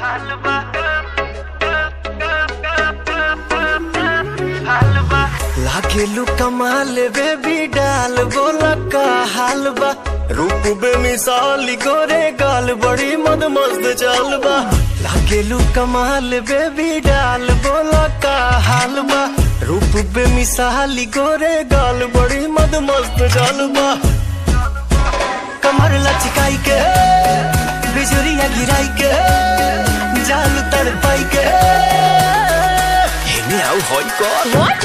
लागेलू कमाल बेबी डाल बोला का हाल बा रूप बेमिसाल गोरे गाल बड़ी मद मस्त चाल बा लागेलू कमाल बेबी डाल बोला का हाल बा रूप बेमिसाल गोरे गाल बड़ी मद मस्त चाल बा कमर लचकाई के बिजुरिया गिराई के जाल तड़ पाई के हेने आउ होई कॉल What?